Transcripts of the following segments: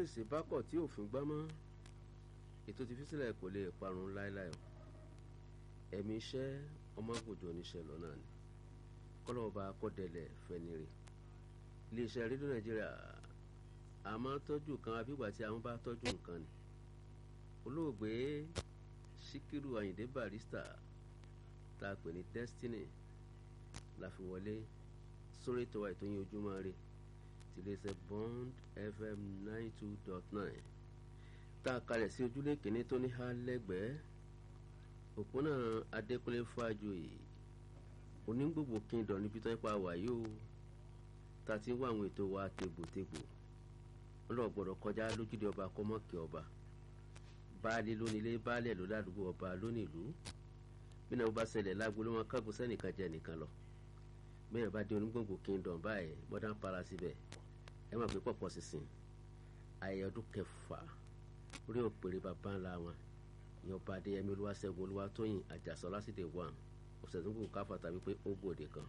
gbèsè bá kọ̀ tí òfin gbá mọ́ ètò ti fi sílẹ̀ kò lè parun láéláé o ẹ̀mí iṣẹ́ ọmọgòjò oníṣẹ́ lọ́nà ni kọ́lọ́ọ̀bá kọ́dẹ̀lẹ̀ fẹ́nire iléeṣẹ́ rédíò nàìjíríà a máa tọ́jú kan abígbà tí àwọn bá tọ́jú nǹkan ni olóògbé síkírù àyìndé barista tá a pè ní destiny la fi wọlé sórí ètò wa ètò yín ojúmọ́ rè ti iléeṣẹ́ bond fm ninety two dot nine tá a kalẹ̀ sí ojúlé kìíní tó ní há lẹ́gbẹ̀ẹ́ òpónà adékúnlé fájòyè onígbògbò kingdom níbi tó ń pa wàyí o tá a ti ń wá àwọn ètò wa tegbòtegbò wọn lọ gbọ́dọ̀ kọjá lójúde ọba kọmọkì ọba baálé lónílé baálẹ̀ ló ládùúgbò ọba lónìlú bí náà bó bá ṣẹlẹ̀ lágbolé wọn kágun sẹ́nìkan jẹ nìkan lọ bẹ́ẹ̀ bá dé onígbòǹgbò kingdom báyìí modern palace bẹ́ẹ̀ ẹ máa pè pọ̀pọ̀ sísìn ayẹyẹ ọdún kẹfà orí òpèrè bàbá ńlá wọn ìyẹn ọba adéyẹmí olúwaṣẹ́gun olúwatóyìn àjàsọ lásìdè wà ọ̀sẹ̀ tó ń kó káfà tàbí pé ó gbòde kan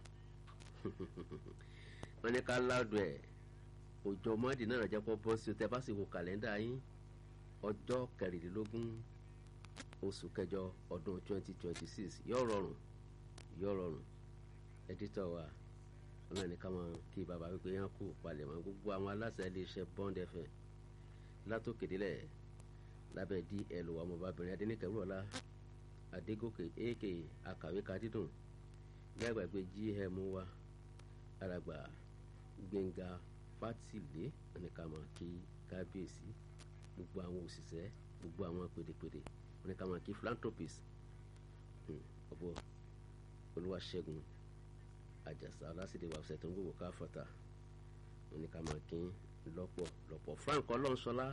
wọ́n ní ká ládùn ẹ̀ òjò mọ́dì náà rẹ̀ jẹ́ pọ́ bọ́ sí o tẹ́ bá sì wo kàlẹ́ndà yín ọjọ́ kẹrìndínlógún oṣù kẹjọ ọdún twenty twenty six yóò rọrùn yóò rọrùn ẹdítọ̀ wa wọn náà ní ká máa kí bàbá wípé yẹn kú palẹ̀mọ́ gbogbo àwọn aláṣẹ iléeṣẹ́ bond fm látòkèdélẹ̀ lábẹ́ dl ọmọbabìnrin adẹnikẹ́wúrọ̀lá adégòkè ak akàwé kadídùn gbàgbàgbé gm wa alàgbà gbẹ̀ngà fátìlé ní ká máa kí kábíyèsí gbogbo àwọn òṣìṣẹ́ gbogbo àwọn pèdèpèdè ní ká máa kí philanthropist ọ̀bọ olúwaṣẹ́gun àjàsà ọlásìdè wà ọ̀sẹ̀ tó ń gbogbo ká fọ́tà wọn ní ká máa kí lọ́pọ̀ lọ́pọ̀ frank ọlọ́nṣọlá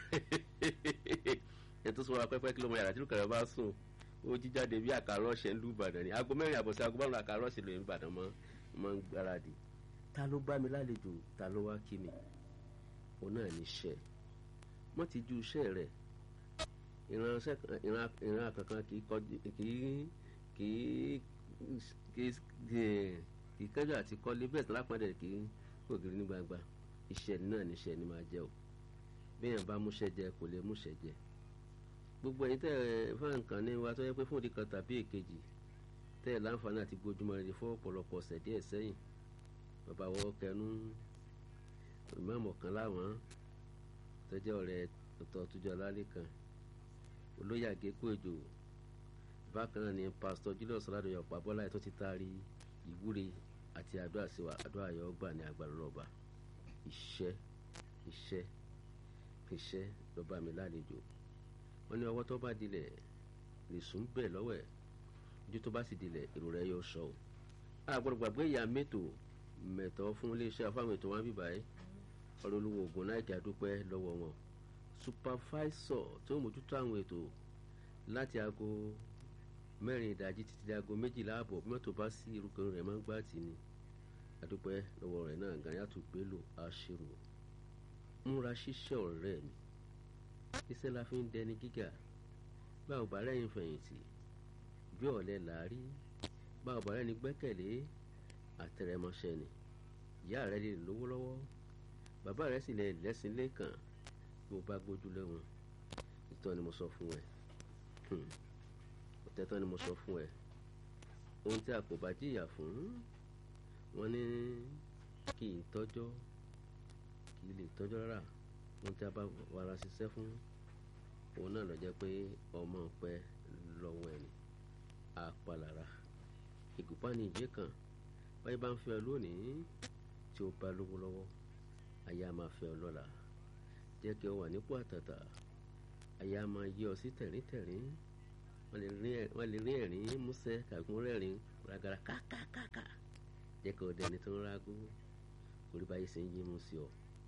ẹ̀ tó sọ wa pẹ́pẹ́ kí ló mọ yàrá tí lùkàrẹ́ bá sùn ó jíjáde bí àkàrà ọ̀sẹ̀ ń lù ìbàdàn ni aago mẹ́rin àbọ̀sẹ̀ aago márùn-ún àkàrà ọ̀sẹ̀ lóyún ìbàdàn mọ́ máa ń gbáradì ta ló bá mi lálejò ta ló wá kí mi òun náà ní iṣẹ́ wọ́n ti ju iṣẹ́ rẹ̀ ìránṣẹ́ ìran kankan kì í kì í kì í kì í kẹjọ àti kọ́lé bẹ́ẹ̀ tí lápá dẹ̀ kì í kògiri ní gbangba iṣẹ́ náà níṣẹ́ ni máa jẹ́ o béèyàn bá múṣẹ́ jẹ kò lè múṣẹ́ jẹ gbogbo ẹ̀yin tẹ́ ẹ fún nǹkan ní wa tó yẹ pé fún òdì kan tàbí èkejì tẹ́ ẹ láǹfààní àti gbójúmọ́ rẹ̀ fún ọ̀pọ̀lọpọ̀ ọ̀sẹ̀ díẹ̀ sẹ́yìn bàbá wọ kẹnu ìmọ̀ọ́mọ̀ kan láwọn tọ́jọ́ ọ̀rẹ́ ọ̀tọ̀ túnjọ lálẹ́ kan olóyè àgékù èjò bákan náà ni pásítọ̀ julius ọ̀làdọ̀yọ̀ pàbọ́lá ẹ̀ tó ti taari ìwúre àti àdúrà sí wa àdúrà yọ ọgbà ní agbára rọ̀bà iṣẹ́ iṣẹ́ iṣẹ́ lọ́ba mi lálejò wọ́n ní ọwọ́ tó bá dilẹ̀ lè sùn bẹ́ẹ̀ lọ́wọ́ ẹ̀ ojú tó bá sì dilẹ̀ èrò rẹ̀ yóò sọ ọ́ àgbọ̀dọ̀ gbàgbé ìyá mẹ́tò mẹ́tọ́ fún iléeṣẹ́ afáwọn ètò wọn bíbáyé ọlọ́lùwọ̀ ògùn náìkì àdúpẹ́ lọ́wọ́ wọn supervisor tó mójútó àwọn ètò láti aago mẹ́rin ìdájí títí di aago méjìlá ààbọ̀ bí mọ́tò bá sí irúgbìn rẹ̀ máa ń gbá tì ní àdúpẹ́ lọ́wọ́ rẹ̀ náà gànyàtò gbélò àṣírò múra ṣíṣẹ́ ọ̀rẹ́ mi iṣẹ́ la fi ń dẹni gíga báwo bá rẹ́yìn fẹ̀yìntì bí ọ̀lẹ làárí báwo bá rẹ́ni gbẹ́kẹ̀lé àtẹrẹmọṣẹ́ ni ìyá rẹ lè lówó lọ́wọ́ bàbá rẹ sì lè lẹ́sìn lẹ́kàn bí o bá gbójú lé wọn ìtọ́ ni mo sọ fún ẹ òtẹ́tọ́ ni mo sọ fún ẹ ohun tí a kò bá jìyà fún wọn ní kì í tọ́jọ́ kì í lè tọ́jọ́ rárá ohun tí a bá wàrà ṣiṣẹ́ fún òun náà lọ jẹ́ pé ọmọ pẹ́ lọ́wọ́ ẹni àpàlàrà ìgùpá ní ìjẹ́ kan báyìí bá ń fẹ́ ọ lónìí tí o bá lówó lọ́wọ́ aya máa fẹ́ ọ lọ́la jẹ́ kí o wà nípò àtàtà aya máa yí ọ sí tẹ̀ríntẹ̀rín wọ́n lè rí ẹ̀rín músẹ́ kàgún rẹ́rìn ragara kákákáká jẹ́ kí o dẹni tó ń rágó orí báyìí sì ń yí mú sí ọ.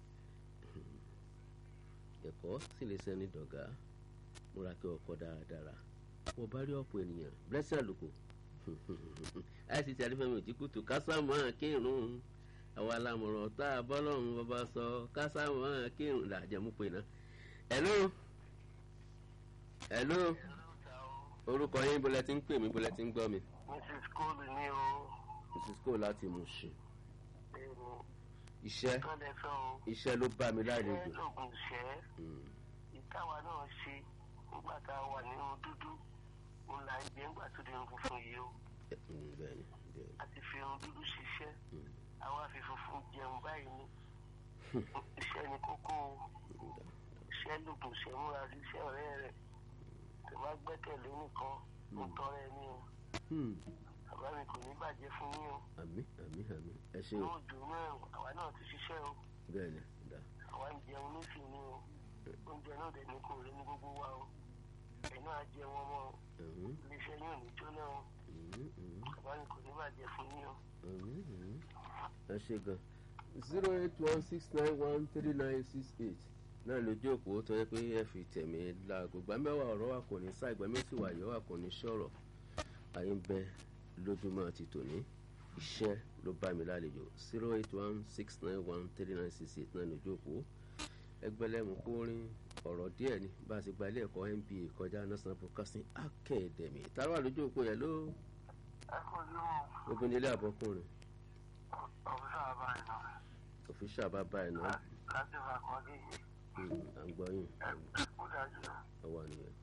ẹ̀kọ́ sì lè sẹ́ni dọ̀gá múra kí ọkọ̀ dáradára wọ́n bá rí ọ̀pọ̀ ènìyàn blessing àlùkò àìsí tí adífẹ́mi ò jí kùtù kásámọ́ kírun àwọn alámọ̀ràn tá a bọ́ lọ́run bàbá sọ kásámọ́ kírun làjẹmú pé náà. hello hello orúkọ yín bó lẹ ti ń pè mí bó lẹ ti ń gbọ́ mi. mrs cole ní o. mrs cole láti Mushin. iṣẹ́ tó lẹ sọ o iṣẹ́ ló bá mi lálejò iṣẹ́ lògùn ìṣẹ́ Mm, ìtawà náà ṣe nígbà tá a wà nínú dúdú òun là ń jẹ nígbà tó di irun funfun yìí o ẹ, mm, bẹ́ẹ̀ni bẹ́ẹ̀ni a ti fi irun dúdú ṣiṣẹ́ Mm. àwa fi funfun jẹun báyìí ni iṣẹ́ ni kókó o Dá, iṣẹ́ lògùn ìṣẹ́ múra sí iṣẹ́ ọ̀rẹ́ rẹ̀ tó bá gbẹ́kẹ̀lé nìkan ó tọrẹ ní o Hmm, bàbá mi kò ní bàjẹ́ fún yín o àmì àmì àmì ẹ ṣe o yóò dùn mẹ́rin àwa náà ti ṣiṣẹ́ o bẹ́ẹ̀ni dá àwa ń jẹun nísìnyí o oúnjẹ náà dẹ̀ ní kò rí ní gbogbo wa o ẹ̀ náà jẹun ọmọ o Mhm, iléeṣẹ́ yóò ní jóná o mhm, mhm, bàbá mi kò ní bàjẹ́ fún yín o. mhm, mhm. ẹ ṣe gan zero eight one six nine one three nine six eight náà lójú òpó tó yẹ pé ẹ fi tẹ̀mí láago ìgbà mẹ́wàá ọ̀rọ̀ wa kò ní sá ìgbà méjì wà yọ̀ wà kò ní sọ̀rọ̀ àyè ń bẹ lójúmọ́ ti tòní iṣẹ́ ló bá mi lálejò zero eight one six nine one three nine six eight náà lójú òpó ẹgbẹ́lẹ́mu kórin ọ̀rọ̀ díẹ̀ ni bá a ti gba ilé ẹ̀kọ́ MBA kọjá national broadcasting academy táwa lójú òpó yẹn ló ẹ kò ní o obìnrin ilé àbọ̀kùnrin ọ̀fíìsà bàbá rẹ̀ náà òfìṣà bàbá ẹ̀ náà láti fà kọ́ dé yìí à ń gbọ́ yín ẹ kó dájú o. ọwọ́ nìyẹn.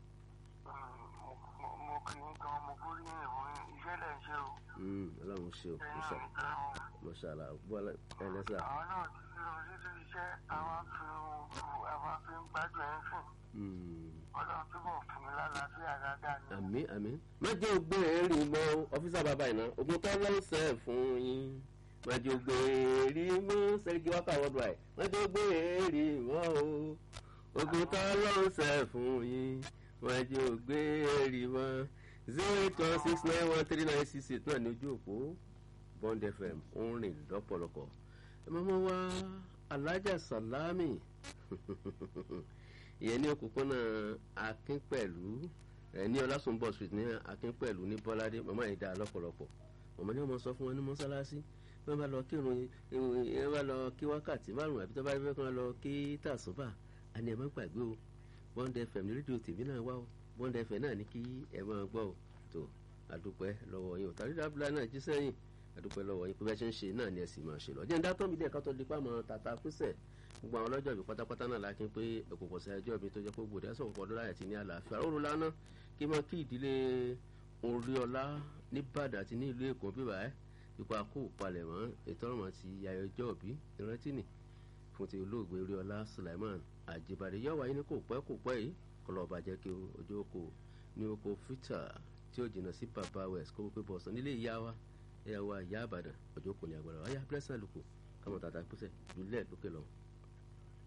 mo mo kì í gan mo kú ní ìwọ̀n iṣẹ́ lẹ̀ ń ṣe o. Mm, ọlọ́run ṣe o ẹ̀yin mọ́ṣá náà nìkan o. mọ́ṣálá bọ́lá ẹlẹ́sà àwọn náà ti fi lọ sí sí iṣẹ́ àwọn fi àwọn fi ń gbádùn ẹ̀ ń sìn. ọlọ́run túbọ̀ fún mi lálàáfíà dáadáa ni. àmì àmì má jẹ́ ògbé èrì mọ́ ọ́fíìsà bàbá iná ogun tó lọ́sẹ̀ fún yín má jẹ́ ògbé èrì mọ́ sẹ́ríkì wákà wọ́dọ̀ àì má jẹ́ ògbé èrì mọ́ o ogun tó lọ́sẹ̀ fún yín má jẹ́ ògbé èrì mọ́ zero eight one six nine one three nine six eight náà ní ojú òpó Bond FM ó ń rìn lọ́pọ̀lọpọ̀ ẹ máa wá alájà sàlámì ìyẹn ní òpópónà akínpẹ̀lú ẹ ní ọlásùnbọ̀ street ní akínpẹ̀lú ní bọ́ládé màmá yìí dáa lọ́pọ̀lọpọ̀ màmá ní wọ́n sọ fún wọn ní mọ́sálásí wọ́n bá lọ kírun ẹ bá lọ kí wákàtí márùn àbí tó bá fẹ́ kí wọ́n lọ kí tàṣùbà àní ẹ má gbàgbé o Bond FM ní rédíò tèmi náà wá o Bond FM náà ní kí ẹ máa gbọ́ o tó àdúpẹ́ lọ́wọ́ yín o tàbí dábìlà náà jí sẹ́yìn àdúpẹ́ lọ́wọ́ yín pé bẹ́ẹ̀ ṣe ń ṣe náà ni ẹ sì máa ṣe lọ. jẹ́ ń dátọ́ mi díẹ̀ ká tó di pàmò tàtà písẹ̀ gbogbo àwọn ọlọ́jọ́ ìbí pátápátá náà la kí n pé ẹ̀kọ́kọ́ sí ẹjọ́ mi tó jẹ́ pé gbòdì ẹ̀sọ̀ pọ̀ lọ́la àti ní àlàáfíà òru lánà kí n máa kí ìdílé Oríọlá nìbàdàn àti ní ìlú Èkó bíbá ẹ̀ ipa kó palẹ̀mọ́ ètò ọ̀rọ̀ àti ayọ̀jọ́ òbí ìrántí nì fún ti olóògbé Oríọlá Sulaiman Àjìbàdé yọ̀ wáyé ní kò pẹ́ kò pẹ́ yìí kọlọ̀ ọ̀bàjẹ́ kí ojú oko ní oko fita tí ó jìnnà sí baba west kó pé bọ̀sán nílé ìyá wa ìyá wa ìyá àbàdàn ọjọ́ kò ní agbára wáyà blessing àlùkò káwọn tàtà pèsè jùlẹ̀ lókè lọ́wọ́.